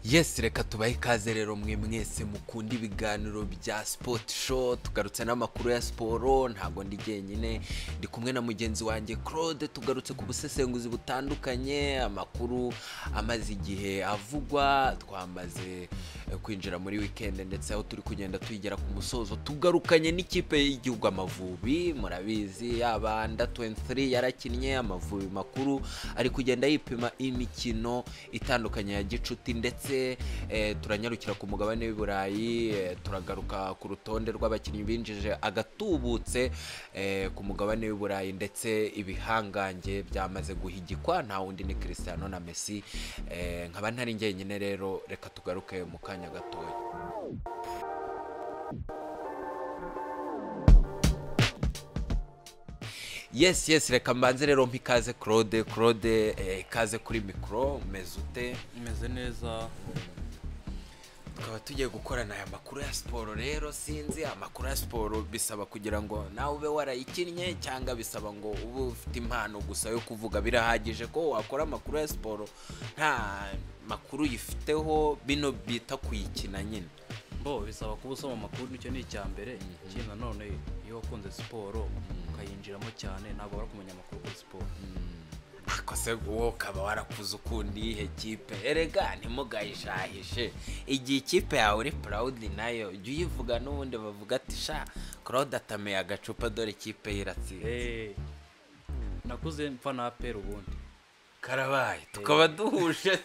yesi reka tubahe ikaze rero mwe mwese mukunda ibiganiro bya sipoti show tugarutse n'amakuru ya siporo ntabwo ndi jyenyine ndi kumwe na mugenzi wanjye claude tugarutse ku busesenguzi butandukanye amakuru amaze igihe avugwa twamaze eh, kwinjira muri wikendi ndetse aho turi kugenda tuyigera ku musozo tugarukanye n'ikipe y'igihugu amavubi murabizi yaba under 23 yarakinnye amavubi makuru ari kugenda yipima imikino itandukanye ya gicuti ndetse eh, turanyarukira ku mugabane w'i burayi eh, turagaruka ku rutonde rw'abakinnyi binjije agatubutse eh, ku mugabane w'i burayi ndetse ibihangange byamaze guhigikwa nta wundi ni cristiano na messi eh, nkaba ntari njyenyine rero reka tugaruke mu kanya gatoya yes yes reka mbanze rero mpa ikaze claude claude eh, ikaze kuri mikoro umeze ute meze neza tukaba tugiye gukorana aya makuru ya siporo rero sinzi amakuru ya siporo bisaba kugira ngo nawe ube warayikinnye cyangwa bisaba ngo ube ufite impano gusa yo kuvuga birahagije ko wakora amakuru ya siporo nta makuru uyifiteho bino bita kuyikina nyine bo bisaba kuba usoma amakuru nicyo ni icya mbere ikindi nanone iyo wakunze siporo ukayinjiramo cyane ntabwo wari kumenya amakuru kuri siporo ariko se wowe ukaba warakuze ukunda iyihe kipe erega ntimugahishahishe igihe ikipe yawe uri purawudi nayo jya uyivuga n'ubundi bavuga ati sha claude atameye agacupa dore ikipe yiratsinze Eh, nakuze mfa na aperi ubundi karabaye tukaba duhuje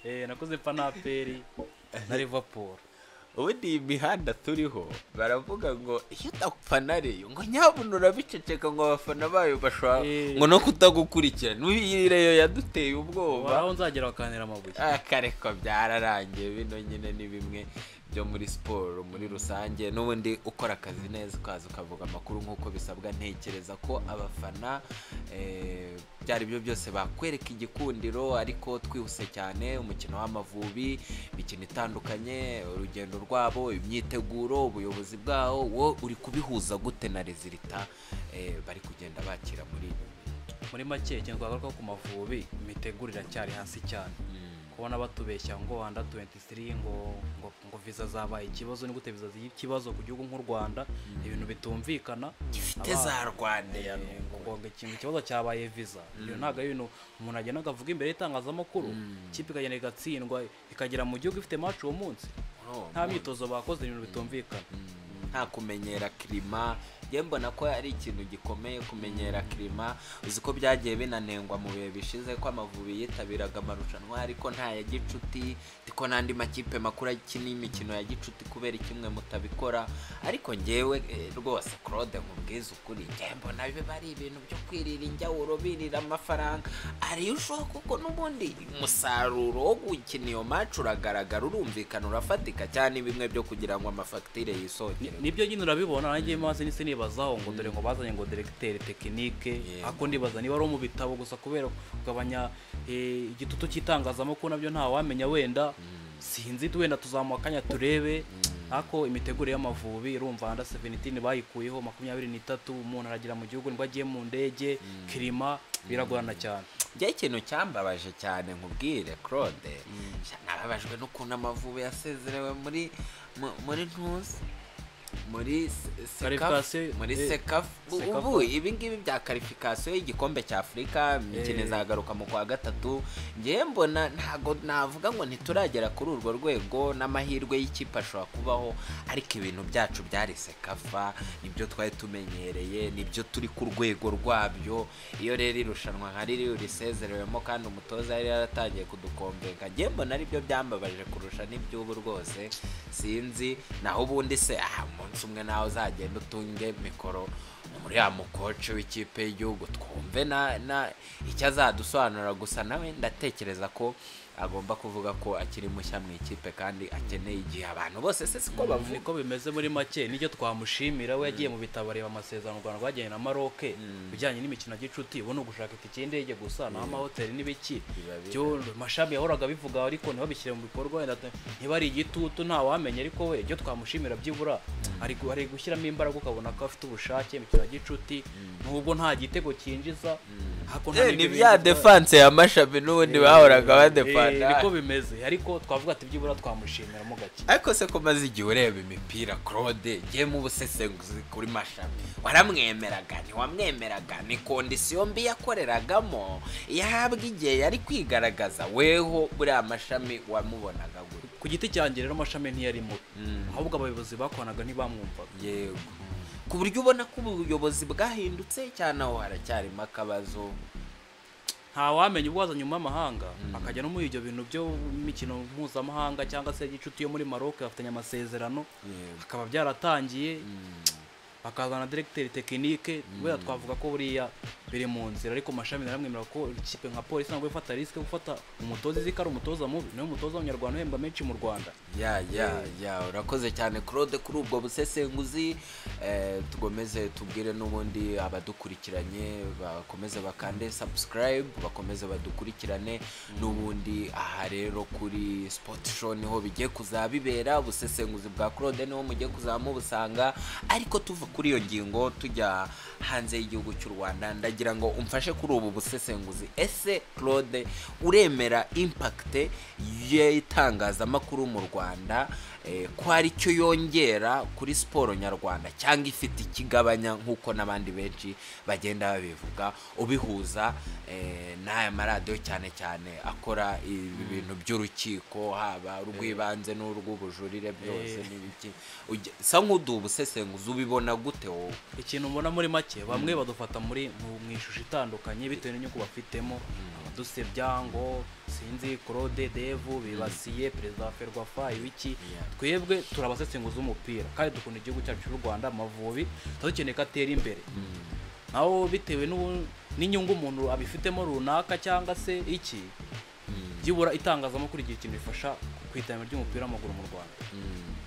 Eh, nakuze mfa na aperi na livapuru ubundi iyi mihanda turiho baravuga ngo iyo udapfana reyo ngo nyabuna urabiceceka ngo abafana bayo bashobora Eh. ngo no kutagukurikira n'uyu reyo yaduteye ubwoba aho nzagera bakanira amabuye akareko byararangiye bino nyine ni bimwe byo muri siporo muri rusange n'ubundi ukora akazi neza ukaza ukavuga amakuru nk'uko bisabwa ntekereza ko abafana eh, byari byo byose bakwereka igikundiro ariko twihuse cyane umukino w'amavubi imikino itandukanye urugendo rwabo imyiteguro ubuyobozi bwawo wowe uri kubihuza gute na rezilita eh, bari kugenda bakira muri ibi muri make ikintu twagaruka ku mavubi imitegurire cyari hasi cyane kubona batubeshya ngo anda 23 ngo ngo, ngo visa zabaye ikibazo ni gute visa z'ikibazo ku gihugu nk'u Rwanda ibintu bitumvikana gifite za rwandeya Eh, ngo ngo ikintu ikibazo cyabaye visa iyo ntabwo ari ibintu umuntu agenda akavuga imbere y'itangazamakuru ikipe ikagenda igatsindwa ikagera mu gihugu ifite match uwo munsi nta myitozo bakoze ibintu bitumvikana nta kumenyera kirima njye mbona ko ari ikintu gikomeye kumenyera kirima uzi ko byagiye binanengwa mu bihe bishize ko amavubi yitabiraga amarushanwa ariko nta ya gicuti ko n'andi makipe makuru akina imikino ya gicuti kubera ikimwe mutabikora ariko njyewe eh, rwose claude nkubwiza ukuri njye mbona biba ari ibintu byo kwirira injyawuro birira amafaranga ariyo ushobora kuko n'ubundi umusaruro wo gukina iyo macu uragaragara urumvikana urafatika cyane bimwe byo kugira ngo amafagitire Ni- yisongere nibyo nyine urabibona nanjye maze nise nibazaho ngo dore ngo bazanye ngo directeur tekinike Yego. ako ndibaza niba ari mu bitabo gusa kubera kugabanya eh, igitutu cy'itangazamakuru nabyo nta wamenya wenda sinzi wenda tuzamuha akanya turebe ako imiteguro y'amavubi urumva anda 17 bayikuyeho makumyabiri n'itatu umuntu aragera mu gihugu nibwo agiye mu ndege kirima biragorana cyane njye ikintu cyambabaje cyane nkubwire claude nababajwe n'ukuntu amavubi yasezerewe muri mu- muri ntuzi muri se- sekafu Qualification, muri eh, sekafu U- Sekafa. ubu ibi ngibi bya karifikasiyo y'igikombe cya afurika imikino Eh. izagaruka mu kwa gatatu ngewe mbona ntago navuga ngo ntituragera kuri urwo rwego n'amahirwe y'ikipe ashobora kubaho ariko ibintu byacu byari sekafa nibyo twari tumenyereye nibyo turi ku rwego rwabyo iyo rero irushanwa nka riri risezerewemo kandi umutoza yari yaratangiye kudukombeka ngewe mbona aribyo byambabaje kurusha n'iby'ubu rwose sinzi naho ubundi se aha umunsi umwe nawe uzagenda utunge mikoro muri ya mukoce w'ikipe y'igihugu twumve na na icyo azadusobanurira gusa nawe ndatekereza ko agomba kuvuga ko akiri mushya mu ikipe kandi akeneye igihe abantu bose se siko bavuga niko bimeze muri make nicyo twamushimira we yagiye mu bitabo areba amasezerano u rwanda rwagenye na maroc bijyanye n'imikino ya gicuti ubu ni ugushaka itike y'indege gusa ni amahoteli n'ibiki Biba bihari. byo mashami yahoraga bivuga ariko ntibabishyire mu bikorwa wenda te- ntibari igitutu nta wamenya ariko we icyo twamushimira byibura ari gu- ari gushyiramo imbaraga ukabona ko afite ubushake imikino ya gicuti nubwo nta gitego cyinjiza Eh, ni bya defanse ya mashabi n'ubundi bahoraga badefanda niko bimeze ariko twavuga ati byibura twamushimira mu gake ariko se ko maze igihe ureba imipira claude ngiye mu busesenguzi kuri mashami waramwemeraga ntiwamwemeraga ni kondisiyo mbi yakoreragamo yahabwa igihe yari kwigaragaza weho buriya mashami wamubonaga gutya ku giti cyanjye rero amashami ntiyarimo Mm. ahubwo abayobozi bakoranaga ntibamwumvaga yego ku buryo ubona ko ubuyobozi bwahindutse cyane aho haracyarimo akabazo ntawamenya ubwo waza nyuma y'amahanga akajya no muri ibyo bintu by'imikino mpuzamahanga cyangwa se igicuti yo muri maroc bafitanye amasezerano yego bikaba byaratangiye bakazana directeur tekinike kubera twavuga ko buriya biri mu nzira ariko mashami naramwemera ko ikipe nka polisi ntabwo ifata risike gufata umutoza izi ko ari umutoza mubi niwe mutoza w'umunyarwanda uhembwa menshi mu rwanda ya ya ya urakoze cyane claude kuri ubwo busesenguzi eh, tugomeze tubwire n'ubundi abadukurikiranye bakomeze bakande subscribe bakomeze badukurikirane n'ubundi aha rero kuri sport show niho bigiye kuzabibera ubusesenguzi bwa claude niho mugiye kuzamubusanga ariko tuva kuri iyo ngingo tujya hanze y'igihugu cy'u rwanda ndagira ngo umfashe kuri ubu busesenguzi ese claude uremera impakite y'itangazamakuru mu rwanda eh, ko hari icyo yongera kuri siporo nyarwanda cyangwa ifite ikigabanya nk'uko n'abandi benshi bagenda babivuga ubihuza eh, n'aya maradiyo cyane cyane akora ibi bintu by'urukiko haba urw'ibanze n'urw'ubujurire byose Eh. n'ibiki Ujya- sa nk'uduha ubusesenguzi ubibona gute wowe ikintu mbona muri make bamwe badufata muri mu mu ishusho itandukanye bitewe n'inyungu bafitemo abadusebya ngo sinzi claude devu bibasiye perezida wa ferwafa ibiki Yeah. twebwe turi abasesenguzi b'umupira kandi dukunda igihugu cyacu cy'u rwanda amavubi tuba dukeneye ko atera imbere naho bitewe n'ubu- n'inyungu umuntu abifitemo runaka cyangwa se iki byibura itangazamakuru igihe ikintu bifasha ku iterambere ry'umupira w'amaguru mu rwanda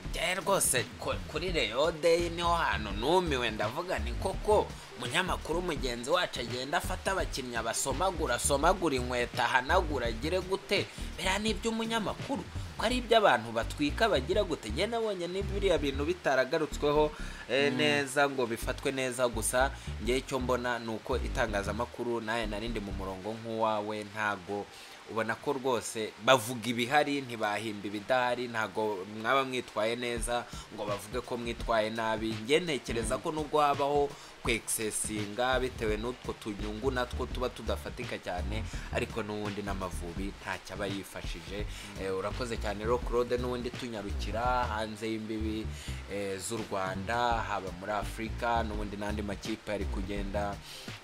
Njyewe rwose ku- kuri reyo deyi niho hantu numiwe ndavuga ni koko umunyamakuru mugenzi wacu agenda afata abakinnyi abasomagura asomagura inkweto ahanagura agire gute biriya ni iby'umunyamakuru ko ari iby'abantu batwika bagira gute njye nabonye ni biriya bintu bitaragarutsweho eh, neza ngo bifatwe neza gusa njye icyo mbona ni uko itangazamakuru nawe narindi mu murongo nk'uwawe ntago ubona ko rwose bavuga ibihari ntibahimba ibidahari ntabwo mwaba mwitwaye neza ngo bavuge ko mwitwaye nabi njye ntekereza ko nubwo habaho kwekisesinga bitewe n'utwo tunyungu natwo tuba tudafatika cyane ariko n'ubundi n'amavubi ntacyo aba yifashije Eh, urakoze cyane rero claude n'ubundi tunyarukira hanze y'imbibi eh, z'u rwanda haba muri afurika n'ubundi n'andi makipe ari kugenda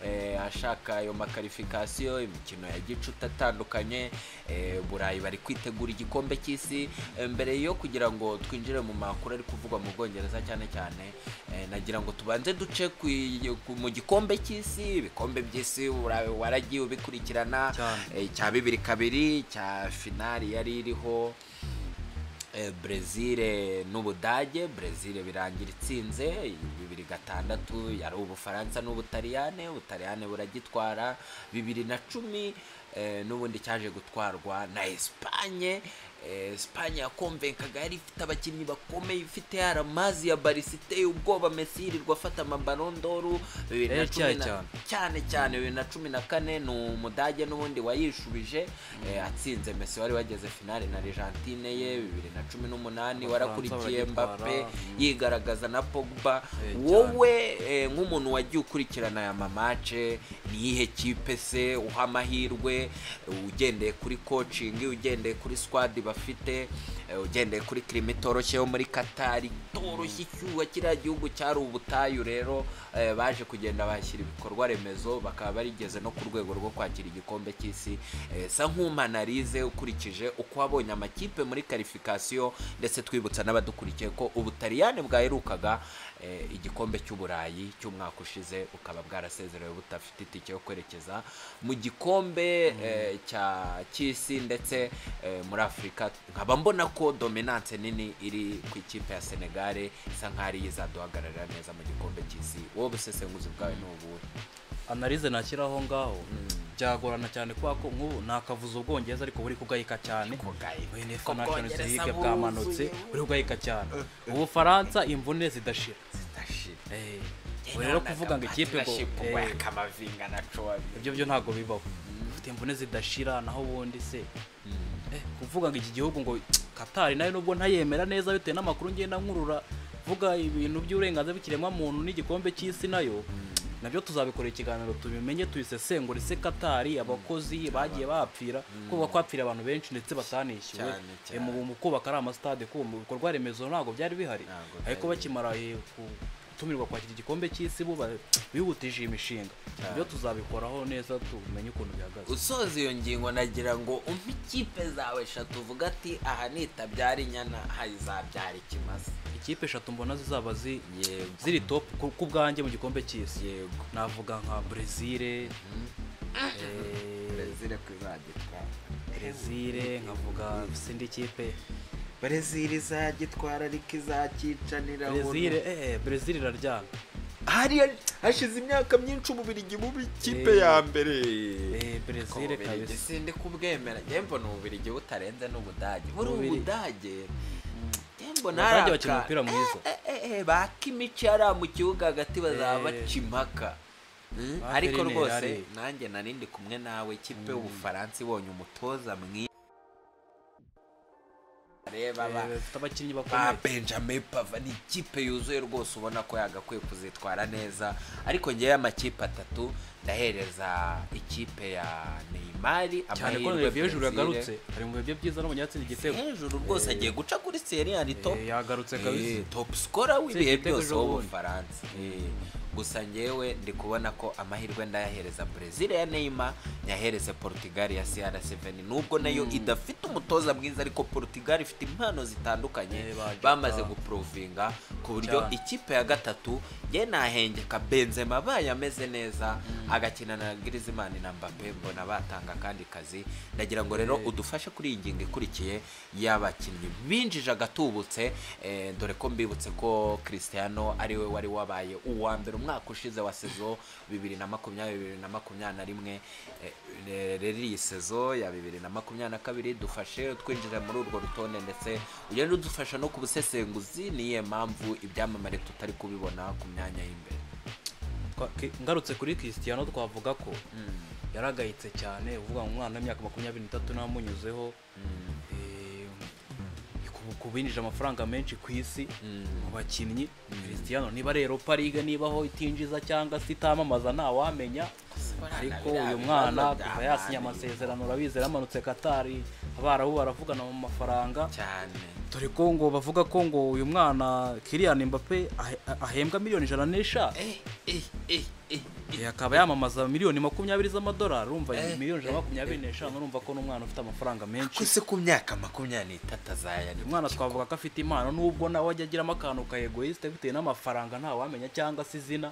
eh, ashaka ayo makarifikasiyo imikino ya gicuti atandukanye eh, burayi bari kwitegura igikombe cy'isi Eh, mbere yo kugira ngo twinjire mu makuru ari kuvugwa mu bwongereza cyane cyane eh, nagira ngo tubanze duce ku ku- mu gikombe cy'isi ibikombe by'isi ura- waragiye ubikurikirana Cyane. Eh, cya bibiri kabiri cya finali yari iriho eh, brezil n'ubudage brezil birangira itsinze bibiri gatandatu yari ubufaransa n'ubutaliyane ubutaliyane buragitwara bibiri na cumi eh, n'ubundi cyaje gutwarwa na esipanye esipanye yakomvenkaga yari ifite abakinnyi bakomeye ifite yaramazi ya barisi iteye ubwoba mesi yirirwa afata amabarondoru bibiri na Eh, cumi cyane na cyane. cyane cyane bibiri na cumi na kane ni umudage n'ubundi wayishubije eh, atsinze mesi wari wageze finale na argentine ye bibiri na cumi n'umunani Abafaransa warakurikiye baragitwara, mbappe mm. yigaragaza na pogba Eh, wowe eh, nk'umuntu wagiye ukurikirana aya mamace ni iyihe kipe se uha amahirwe ugendeye kuri kocingi ugendeye kuri squad bafite eh, ugendeye kuri kirima itoroshye yo muri katari itoroshye icyuha kiriya gihugu cyari ubutayu rero eh, baje kugenda bashyira ibikorwa remezo bakaba barigeze no ku rwego rwo kwakira igikombe cy'isi Eh, sa nk'umanarize ukurikije uko wabonye amakipe muri karifikasiyo ndetse twibutsa n'abadukurikiye ko ubutaliyane bwaherukaga eh, igikombe cy'uburayi cy'umwaka ushize bukaba bwarasezerewe budafite itike yo kwerekeza mu gikombe eh, cya cy'isi ndetse eh, muri afurika nkaba mbona ko dominance nini iri ku ikipe ya senegare isa nk'aho ariyo izaduhagararira neza mu gikombe cy'isi wowe busesenguzi bwawe ni ubuhe analize nashyira aho ngaho byagorana cyane kubera ko nk'ubu nakavuze ubwongereza ariko buri kugayika cyane Oya, ni Ko National Bwongereza League bwamanutse buzuye. buri kugayika cyane ubufaransa imvune zidashira zidashira Eh, Ubu rero kuvuga ngo ikipe ngo eh, amavinga na cowabi ibyo byo ntabwo bibaho ufite imvune zidashira naho ubundi se Eh, kuvuga ngo iki gihugu ngo katari nayo nubwo ntayemera neza bitewe n'amakuru ngenda nkurura vuga ibintu by'uburenganzira bw'ikiremwamuntu n'igikombe cy'isi nayo nabyo tuzabikorera ikiganiro tubimenye tubisesengure ese katari abakozi bagiye bapfira kuba kwapfira abantu benshi ndetse batanishyuwe Cyane, Eh, mu mu kubaka ari amasitade kuba mu bikorwa remezo ntabwo byari bihari Ntabwo ariko byari bakimara eh, gutumirwa kwakira igikombe cy'isi bo ba- bihutije iyi mishinga ibyo tuzabikoraho neza tumenye ukuntu bihagaze usoza iyo ngingo nagira ngo umpe ikipe zawe eshatu uvuga ati aha nitabyara inyana hazabyara ikimasa ikipe eshatu mbona zizaba zi yego ziri top ku ku bwanjye mu gikombe cy'isi yego navuga nka brezil brezil kuzagitwara brezil nkavuga sindi kipe brezil izagitwara ariko izakicanira brezil eh brezil iraryana hariya hashize imyaka myinshi umubirigi bubi ikipe Eh. ya mbere eh brezil Ububirigi kabisa sindi kubwemera njye mbona ububirigi butarenze n'ubudage muri ubu Ububirigi. budage njye mbona Abadage hari bakina aka- umupira mwiza. Eh, eh, eh, baka imico yariya mu kibuga hagati bazaba Eh. baca impaka Mm, Ba ariko Feline rwose yari. nanjye nari ndi kumwe nawe ikipe y'ubufaransa ibonye umutoza mwiza reba ba- Eh, bafite abakinnyi ba bakomeye benjamin pava ni ikipe yuzuye rwose ubona ko yagakwiye kuzitwara neza ariko ngewe amakipe atatu ndahereza ikipe ya neymari cyane ko amahirwe Olivier Giroud Brezil. yagarutse ari mu bihe bye byiza no mu byatsi igitego hejuru rwose agiye guca kuri seriyari top Eh, yagarutse kabisa Eh, top scorer w'ibihe igitego byose ejo bundi. w'ubufaransa Eh, gusa ngewe ndi kubona ko amahirwe ndayahereza brezil ya neymar nyahereze portugal ya cr7 nubwo nayo idafite umutoza mwiza ariko portugal ifite impano zitandukanye Eh, ba Jota. bamaze guprovinga ku buryo Cyane. ikipe ya gatatu ye nahengeka benzema abaye ameze neza agakina na griezmann na mbappe mbona batanga akandi kazi ndagira ngo rero udufashe kuri iyi ngingo ikurikiye y'abakinnyi binjije agatubutse eh, dore ko mbibutse ko christiano ariwe wari wabaye uwa mbere umwaka ushize wa sezo bibiri na makumyabiri bibiri na makumyabiri na rimwe eh, re- rero iyi sezo ya bibiri na makumyabiri na kabiri dufashe twinjira muri urwo rutonde ndetse ugenda udufasha no ku busesenguzi niyo mpamvu ibyamamare tutari kubibona ku myanya y'imbere Twa- ki- ngarutse kuri Cristiano twavuga ko yaragayitse cyane uvuga ngo umwana w'imyaka makumyabiri n'itatu namunyuzeho eh, ku- ku binjije amafaranga menshi ku isi mu bakinnyi Cristiano niba rero pariga nibaho itinjiza cyangwa se itamamaza ntawamenya ariko uyu mwana kuva yasinya amasezerano urabizi yamanutse Katari abarabu baravugana mu mafaranga cyane dore ko ngo bavuga ko ngo uyu mwana Kylian Mbappe ahe- ahembwa miliyoni ijana n'eshanu eh eh eh eh Eh, akaba yamamaza miliyoni makumyabiri z'amadolari urumva Eh, miliyoni ijana na makumyabiri n'eshanu urumva ko n'umwana ufite amafaranga menshi kose ku myaka makumyabiri n'itatu azaya uyu mwana twavuga ko afite impano nubwo nawe ajya agiramo akantu ka egoyisite bitewe n'amafaranga ntawamenya cyangwa se izina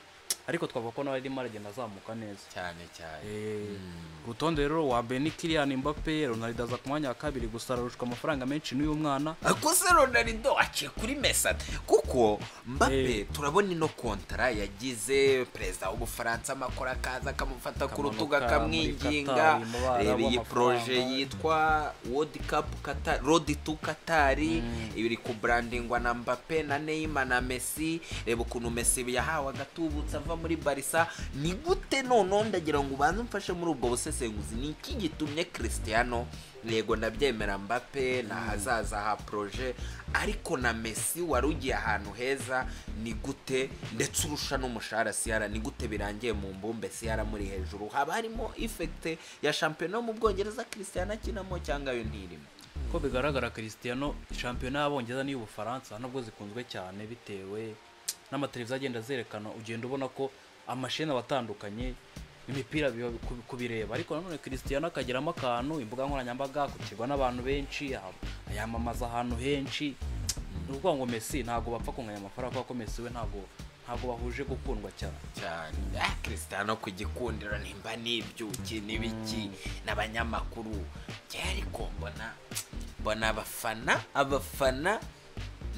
ariko twavuga ko nawe arimo aragenda azamuka neza cyane cyane Eh, urutonde rero wa mbere ni Kylian Mbappe Ronaldo aza ku mwanya wa kabiri gusa ararushwa amafaranga menshi n'uyu mwana kose ronarido aciye kuri mesada kuko mbappe Eh. turabona ino kontara yagize perezida w'ubufaransa amakora akaza akamufata ku rutugu Akamanuka akamwinginga muri Qatar, mu bara reba iyi w'amafaranga. poroje yitwa world cup qatar rodi tu katari iri kuburandingwa na mbappe na neymar na messi reba ukuntu messi yahawe agatubutse ava muri barisa ni gute noneho ndagira ngo ubanze umfashe muri ubwo busesenguzi ni iki gitumye christiano yego ndabyemera mbappe ni ahazaza ha poroje ariko na messi wari ugiye ahantu heza ni gute ndetse urusha n'umushahara siyara ni gute birangiye mu mbumbe siyara muri hejuru haba harimo ifekite ya shampiyona yo mu bwongereza christian akinamo cyangwa yo ntirimo ko bigaragara Cristiano shampiyona y'abongereza n'iy'ubufaransa nubwo zikunzwe cyane bitewe n'amateleviziyo agenda zerekana ugenda ubona ko amasheni aba atandukanye imipira biba ku- kubireba ariko nanone Cristiano akageramo akantu imbuga nkoranyambaga akukirwa n'abantu benshi a- yamamaza ahantu henshi ni ukuvuga ngo Messi ntabwo bapfa kunganya amafaranga kubera ko Messi we ntabwo ntabwo bahuje gukundwa cyane cyane ah christian ku gikundiro nimba n'ibyuki n'ibiki n'abanyamakuru njyewe ariko mbona mbona abafana abafana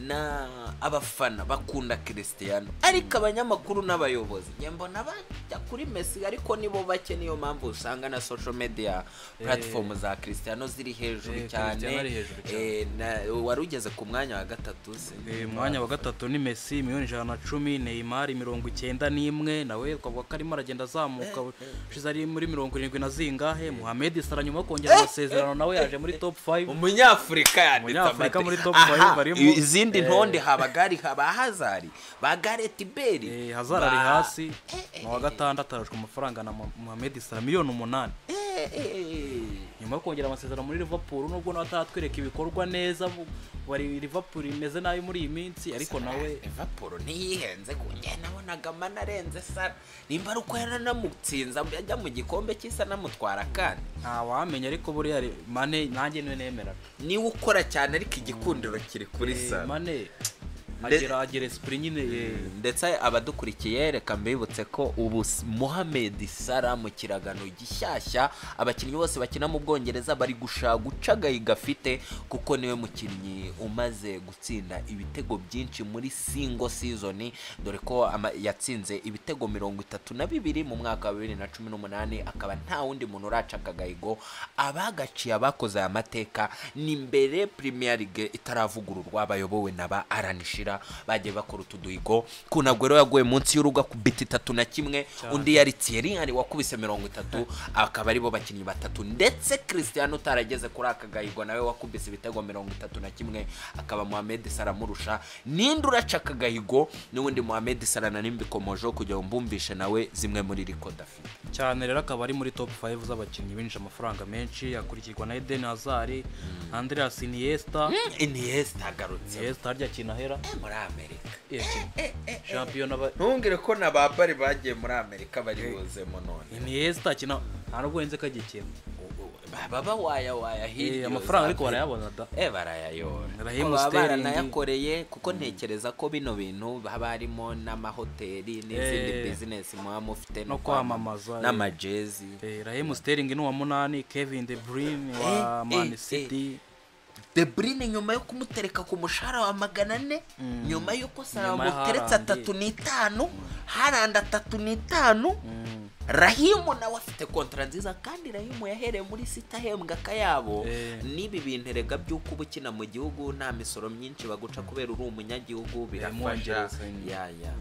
na abafana bakunda christian ariko abanyamakuru n'abayobozi njye mbona bajya kuri messi ariko nibo bake niyo mpamvu usanga na social media platform za christian ziri hejuru Eh, cyane Cristiano ari hejuru cyane. Eh, na- wari ugeze ku mwanya wa gatatu Eh, mwanya wa gatatu ni Messi miliyoni ijana na cumi Neymar mirongo icyenda n'imwe nawe twavuga ko arimo aragenda azamuka ushize ari muri mirongo irindwi na zingahe Mohamed Salah nyuma yo kongera amasezerano nawe yaje muri top 5 umunyafurika yanditse Umunyafurika amate- muri top Aha, five barimo. izindi ntonde haba gari haba hazari ba gareti beri Hazard ari hasi mu wa gatandatu arashwa amafaranga na Mo- Mohamed Salah miliyoni umunani nyuma yo kongera amasezerano muri Liverpool nubwo nawe ataratwereka ibikorwa neza bu- bari Liverpool imeze nabi muri iyi minsi ariko nawe evapuro ntiyihenze ngo njye nabonaga amana arenze sara nimba ari uko yaranamutsinze ajya mu gikombe cy'isa namutwara akandi ntawamenya ariko buriya re- Mane nanjye niwe nemera niwe ukora cyane ariko igikundiro kiri kuri Eh, sara Mane agira agira esprit nyine eh, ndetse abadukurikiye reka mbibutse ko ubu Mohamed Salah mu kiragano gishyashya abakinnyi bose bakina mu Bwongereza bari gushaka guca agahi gafite kuko niwe mukinnyi umaze gutsinda ibitego byinshi muri single season dore ko ama- yatsinze ibitego mirongo itatu na bibiri mu mwaka wa bibiri na cumi n'umunani akaba nta wundi muntu uraca aka gahigo abagaciye abakoze aya mateka ni mbere Premier League itaravugururwa bayobowe na ba Alan Shearer bagiye bakora utu duhigo kunagwero yaguye munsi y'urugo akubita itatu na kimwe undi yari Thierry Henry wakubise mirongo itatu akaba aribo bakinnyi batatu ndetse Cristiano utarageze kuri aka gahigo nawe wakubise ibitego mirongo itatu na kimwe akaba Mohamed Salah amurusha ninde uraca aka gahigo n'ubundi Mohamed Salah na nimbikomojeho kugira ngo mbumvishe nawe zimwe muri record afite cyane rero akaba ari muri top 5 z'abakinnyi binjije amafaranga menshi akurikirwa na Eden Hazard Andreas Iniesta Iniesta agarutse Iniesta harya kinahera muri Amerika champion aba ntungire ko na ba bari bagiye muri amerika bari buzemo none Iniesta akina nta nubwo yenze ko agikina baba waya waya Eh, hirya amafaranga ariko uzabona. barayabona da eh barayayora Raheem Ko baba Sterling. baranayakoreye kuko ntekereza ko bino bintu haba harimo n'amahoteli n'izindi Eh. bizinesi muba mufite No kwamamaza, eh. n'amajezi Eh, Raheem Sterling ni uwa munani Kevin De Bruyne Eh, wa Man eh, City De Bruyne nyuma yo kumutereka ku mushahara wa magana ane nyuma y'uko Salah Nyuma ya bamuteretse Haaland. atatu n'itanu Haaland atatu n'itanu Rahimu nawe afite kontara nziza kandi Rahimu yahereye muri sita ahembwa akayabo Eh. n'ibi bintu erega by'uko uba ukina mu gihugu nta misoro myinshi baguca kubera uri umunyagihugu birafasha Umwongereza nyine. ya ya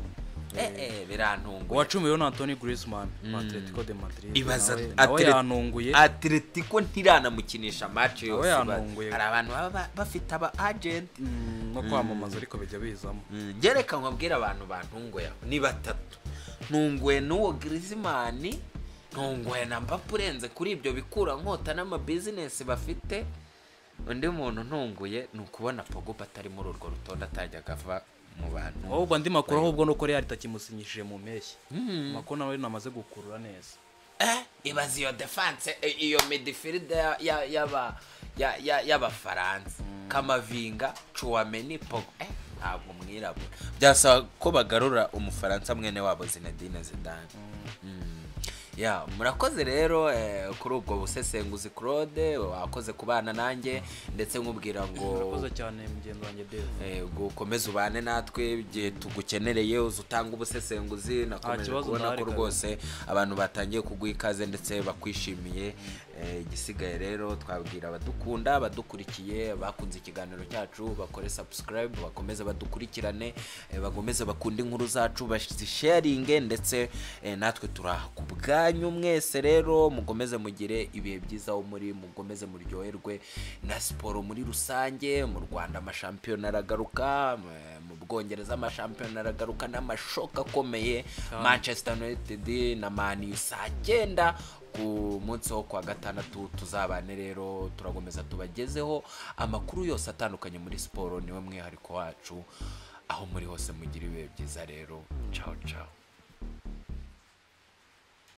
eh eh birantunguye uwa cumi rero ni Anthony Griezmann wa Atletico de Madrid Ibaza nawe nawe Atleti- yanunguye Atletico ntiramukinisha match yose ba- yantunguye. hari abantu baba ba- bafite aba agent Mm, no kwamamaza ariko bijya bizamo Mm, ngereka nkabwira abantu bantunguye aho ni batatu ntunguye n'uwo Griezmann ntunguye na Mbappe urenze kuri ibyo bikura nkota n'amabizinesi bafite undi muntu ntunguye ni ukubona Pogba atari muri urwo rutonde atajya akava mu bantu ahubwo andi makuru ahubwo nuko Real itakimusinyishije mu mpeshyi makuru nawe namaze gukurura neza eh ibaza iyo defense eh, iyo midfield ya- ya- y'aba ya- ya- y'abafaransa kamavinga Chouameni Pogba eh ntabwo mwirabura byasaba ko bagarura umufaransa mwene wabo Zinedine Zidane Mm. ya murakoze rero eh, kuri ubwo busesenguzi Claude wakoze kubana nanjye ndetse nkubwira ngo urakoze cyane mugenzi wanjye Dave eh, ngo ukomeze ubane natwe igihe tugukenereye uza utanga ubusesenguzi nakomeje kibazo kubona ko ndahari rwose abantu batangiye kuguha ikaze ndetse bakwishimiye Eh, igisigaye rero twabwira abadukunda abadukurikiye bakunze ikiganiro cyacu bakore subscribe bakomeze badukurikirane eh, bakomeze bakunde inkuru zacu bazisharinge ndetse eh, natwe turi aha ku bwanyu mwese rero mukomeze mugire ibihe byiza aho muri mukomeze muryoherwe na siporo muri rusange mu rwanda amashampiyona aragaruka eh, mu bwongereza amashampiyona aragaruka n'amashoka akomeye manchester united na mani saa cyenda ku munsi wo kwa gatandatu tuzabane rero turagomeza tubagezeho amakuru yose atandukanye muri siporo niwe mwihariko wacu aho muri hose mugire ibihe byiza rero ciao ciao